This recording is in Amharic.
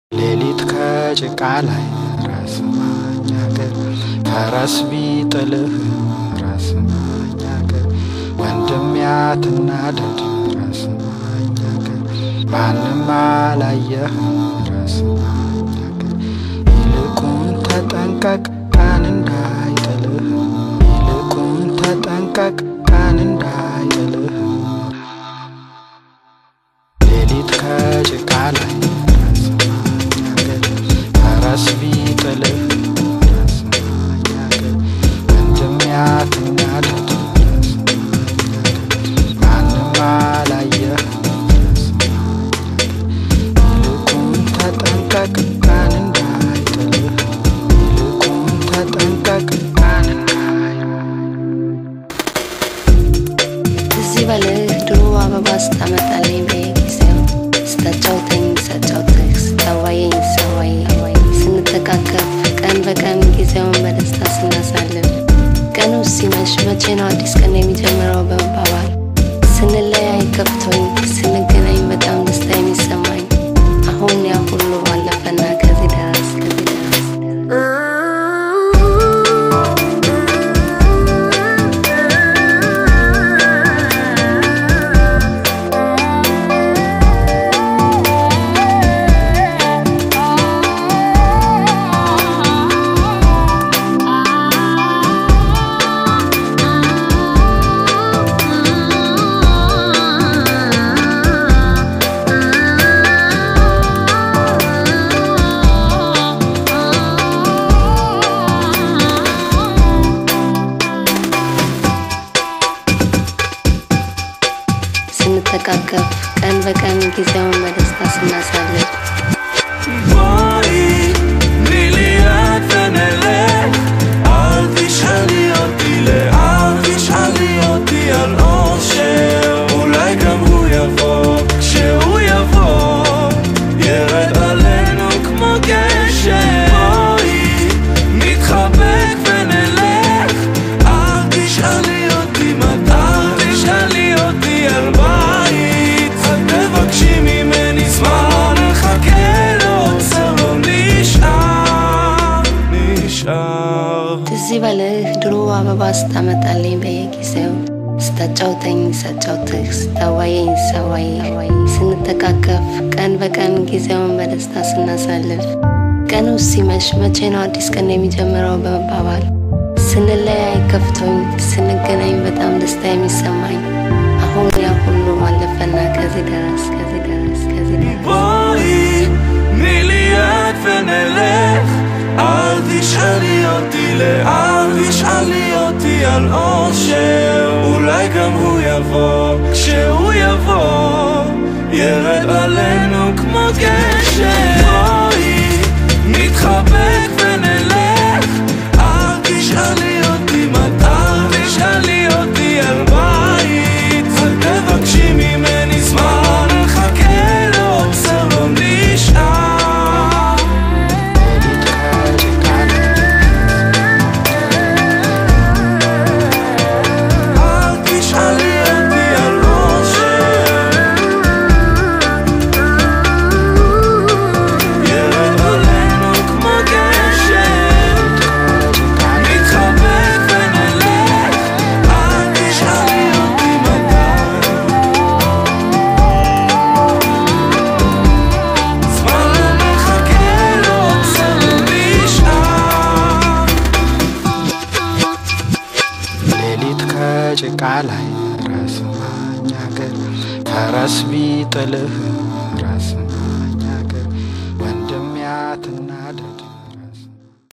ሌሊት ከጭቃ ላይ ራስ ማኛገር ፈረስ ቢጥልህ ራስ ማኛገር ወንድም ያትናደድ ራስ ማኛገር ማንም አላየህ ራስ ማኛገር ይልቁን ተጠንቀቅ ቀን እንዳይጥልህ ይልቁን ተጠንቀቅ ቀን እንዳይጥልህ ሌሊት ከጭቃ ላይ ራስ ማኛገር ፈረስ ቢጥልህ ራስ ማኛገር ወንድም ያትናደድ ራስ ማኛገር ማንም አላየህ ራስ ማኛገር ይልቁን ተጠንቀቅ ቀን እንዳይጥልህ ይልቁን ተጠንቀቅ ቀን እንዳይ ትዝ ይበልህ ድሮ አበባ ስታመጣልኝ በየጊዜው ስታጫውተኝ ሳጫውትህ ስታዋየኝ ሳዋይ ስንተቃቀፍ ቀን በቀን ጊዜውን በደስታ ስናሳልፍ ቀኑ ሲመሽ መቼ ነው አዲስ ቀን የሚጀምረው በመባባል ስንለያይ ከፍቶኝ ስንገናኝ በጣም ደስታ የሚሰማኝ አሁን ያ ሁሉ ባለፈና ከዚህ ደረስ ከዚህ ደረስ ስንተቃቀፍ ቀን በቀን ጊዜውን በደስታ ስናሳልፍ בואי, תני לי יד ונלך. אל תשאלי אותי לאן, תשאלי אותי על אושר. אולי גם הוא יבוא, כשהוא יבוא, ירד עלינו כמו גשם. בואי, נתחבק ונלך. אל תשאלי אותי מתי, אל תשאלי אותי על בית. את תבקשי ממני זמן, נחכה לעוצר, לא נשאר, נשאר. ትዝ ይበልህ ድሮ አበባ ስታመጣልኝ በየጊዜው ስታጫውተኝ ሳጫውትህ ስታዋየኝ ሳዋይ ስንተቃቀፍ ቀን በቀን ጊዜውን በደስታ ስናሳልፍ ቀኑ ሲመሽ መቼ ነው አዲስ ቀን የሚጀምረው በመባባል ስንለያይ ከፍቶኝ ስንገናኝ በጣም ደስታ የሚሰማኝ አሁን ያ ሁሉ አለፈና ከዚህ ደረስ ከዚህ ደረስ ከዚህ ደረስ בואי, תני לי יד ונלך. אל תשאלי אותי לאן, תשאלי אותי על אושר. אולי גם הוא יבוא, כשהוא יבוא, ירד עלינו כמו גשם. בואי, נתחבק ונלך. אל תשאלי אותי מתי, תשאלי אותי על בית. אל תבקשי ממני זמן, נחכה לעוצר, לא נשאר. ሌሊት ከጭቃ ላይ אל תשאלי אותי על אושר. ירד עלינו כמו גשם. נתחבק ונלך. אל תשאלי אותי מתי. זמן לא מחכה, לא עוצר, לא נשאר. ሌሊት ከጭቃ ላይ ራስ ማኛገር ፈረስ ቢጥልህ